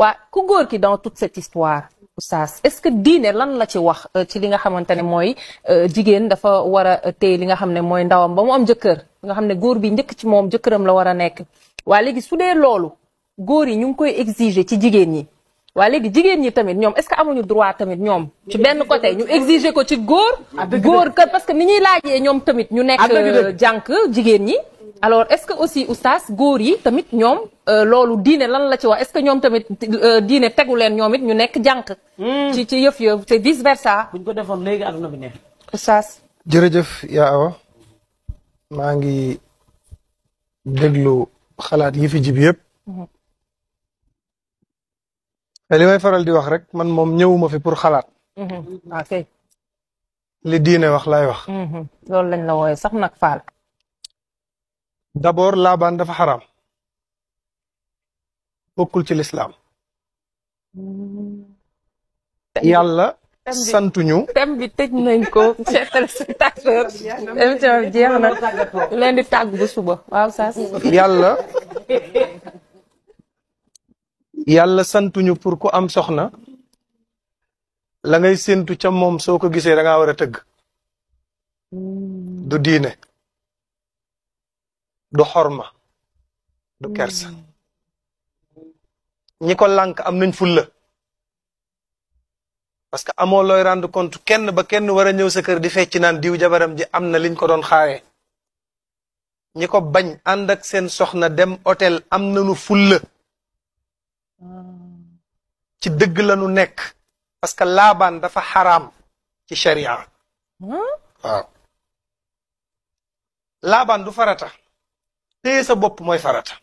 waa ku góor ki dans toute cette histoire oustaz est-ce que diine lan la ci wax ci li nga xamante ne mooy jigéen dafa war a téye li nga xam ne mooy ndawam ba mu am jëkkër nga xam ne góor bi njëkk ci moom jëkkëram la war a nekk waa léegi su dee loolu góor yi ñu ngi koy exiger ci jigéen ñi waa léegi jigéen ñi tamit ñoom est-ce que amuñu droit tamit ñoom ci benn côté ñu exiger ko ci góor góor que parce que ni ñuy laajee ñoom tamit ñu nekk jànk jigéen ñi alors est-ce que aussi oustaz góor yi tamit ñoom loolu diine lan la ci wax est-ce que ñoom tamit diine tegu leen ñoom it ñu nekk jànk ci ci yëf yëf c'est vice versa buñ ko defoon léegi aduna bi neex oustaz jërëjëf yaa awa maa ngi déglu xalaat yi fi jib yëpp te li may faral di wax rek man moom ñëwuma fi pour xalaat ok li diine wax laay wax loolu lañ la wooye sax nag faal d'abord laabaan dafa xaraam bokkul ci lislaam yàlla santuñu thème bi tëj nañ ko chers téléspectateurs émission bi jeex na leen di tàgg bu suba waaw saas yàlla yàlla santuñu pour ku am soxna la ngay séentu ca moom soo ko gisee da ngaa war a tëgg du diine du xorma du kersa ñi ko lànk am nañ fulla parce que amoo looy rendre compte kenn ba kenn war a ñëw sa kër di fecc naan diw jabaram ji am na liñ ko doon xaaree ñi ko bañ ànd ak seen soxna dem hôtel am nañu fulla ci dëgg la nu nekk parce que laabaan dafa xaraam ci sharia waaw laabaan du farata téye sa bopp mooy farata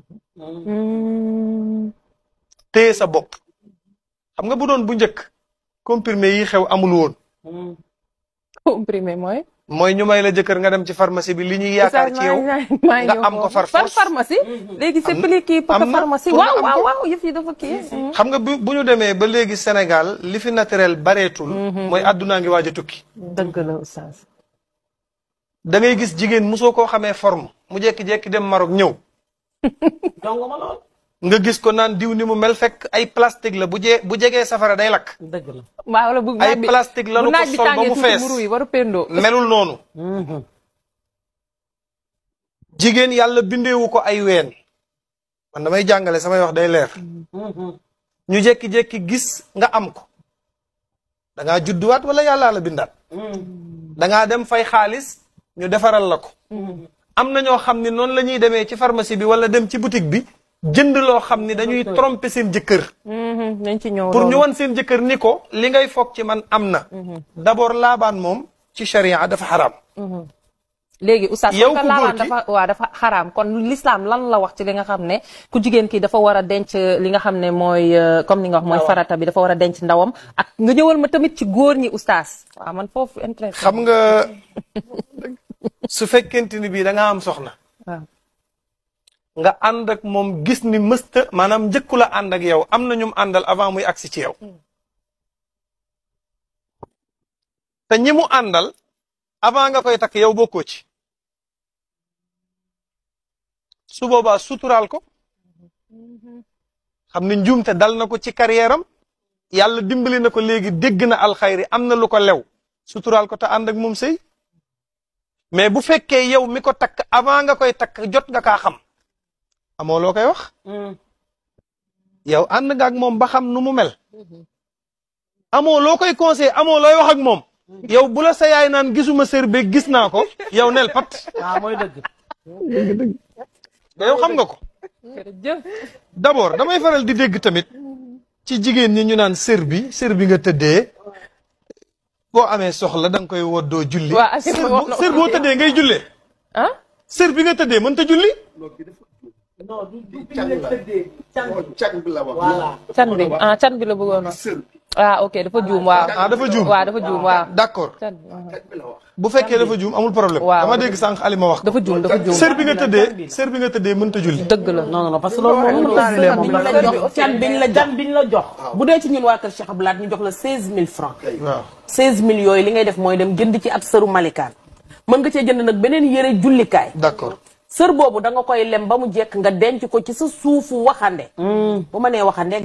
téye sa bopp xam nga bu doon bu njëkk comprimé yi xew amul woon comprimé mooy mooy ñu may la jëkkër nga dem ci pharmacie bi li ñuy yaakaar ci yow nga am ko far fan force pharmacie léegi c'est plus kii am parce que na pharmacie pour nga waaw am waaw ko. waaw yëf yi dafa kii xam nga bu bu ñu demee ba léegi Sénégal li fi naturel bareetul mooy àddunaa ngi waaj a tukki dëgg la oustaz da ngay gis jigéen mosoo koo xamee forme mu jekki-jekki dem Maroc ñëw jongo ma lool nga gis ko naan diw ni mu mel fekk ay plastique la bu jee bu jegee safara day lakk dëgg la waaw wala bu ay naaj bi plastique lanu bu ko naaj bi sol ba tàngee mu tuuti fees mburu yi waru pendoo melul noonu jigéen yàlla bindeewu ko ay ween man damay jàngale samay wax day leer ñu jekki-jekki gis nga am ko da ngaa judduwaat wala yàllaa la bindaat da ngaa dem fay xaalis ñu defaral la ko am na ñoo xam ni noonu la ñuy demee ci pharmacie bi wala dem ci boutique bi jënd loo xam ni dañuy tromper seen jëkkër nañ ci ñëw pour ñu loolu. wan seen jëkkër ni ko li ngay foog ci man am na d'abord laabaan moom ci sharia dafa xaraam léegi oustaz yow comme que ku góor laabaan ki- dafa waaw dafa xaraam kon l'islam lan la wax ci li nga xam ne ku jigéen ki dafa war a denc li nga xam ne mooy euh, comme ni nga wax mooy farata bi dafa war a denc ndawam ak nga ñëwal ma tamit ci góor ñi oustaz waaw man foofu intéressé xam nga su fekkente ni bii da nga am soxna waaw nga ànd ak moom gis ni mësta maanaam njëkku la ànd ak yow am na ñum àndal avant muy agsi ci yow te ñi mu àndal avant nga koy takk yow bokkoo ci su boobaa suturaal ko xam ne njuumte dal na ko ci carrière am yàlla dimbali na ko léegi dégg na alxayri am na lu ko lew suturaal ko te ànd ak moom sëy mais bu fekkee yow mi ko takk avant nga koy takk jot nga kaa xam amoo loo koy wax yow ànd nga ak moom ba xam nu mu mel amoo loo koy conseil amoo looy wax ak moom yow bu la sa yaay naan gisuma sër beeg gis naa ko yow nel pat waaw mooy dëgg da yow xam nga ko jërëjëf d'abord damay faral di dégg tamit ci jigéen ñi ñu naan sër bi sër bi nga tëddee boo amee soxla da nga koy woddoo julli Waa, sër wax bu na- sër boo tëddee ngay jullee ah sër bi nga tëddee mënta julli non du du bi ñu la tëddee càng càng bi la wax. voilà can bi ah can bi la bëggoon wax sër ah ok dafa juum waaw ah dafa juum waaw dafa juum waaw d'accord can bi ah. càng bi la wax. bu fekkee dafa juum amul problème Waaw. dama dégg sànq Alima wax ko dafa juum dafa juum sër bi nga tëddee sër bi nga tëddee mënta julli dëgg la non non non parce que loolu moom Waaw, mënul waaw, biñ waaw, la waaw, jox can biñ la can biñ la jox bu dee ci ñun waa kër Cheikh Abdoulaye ñu jox la 16000 francs waaw 16000 yooyu li ngay def mooy dem jënd ci ab sëru malikaan mën nga cee jënd nag beneen yëre jullikaay d'accord sër boobu da nga koy lem ba mu jekk nga denc ko ci sa suufu waxande bu ma nee waxande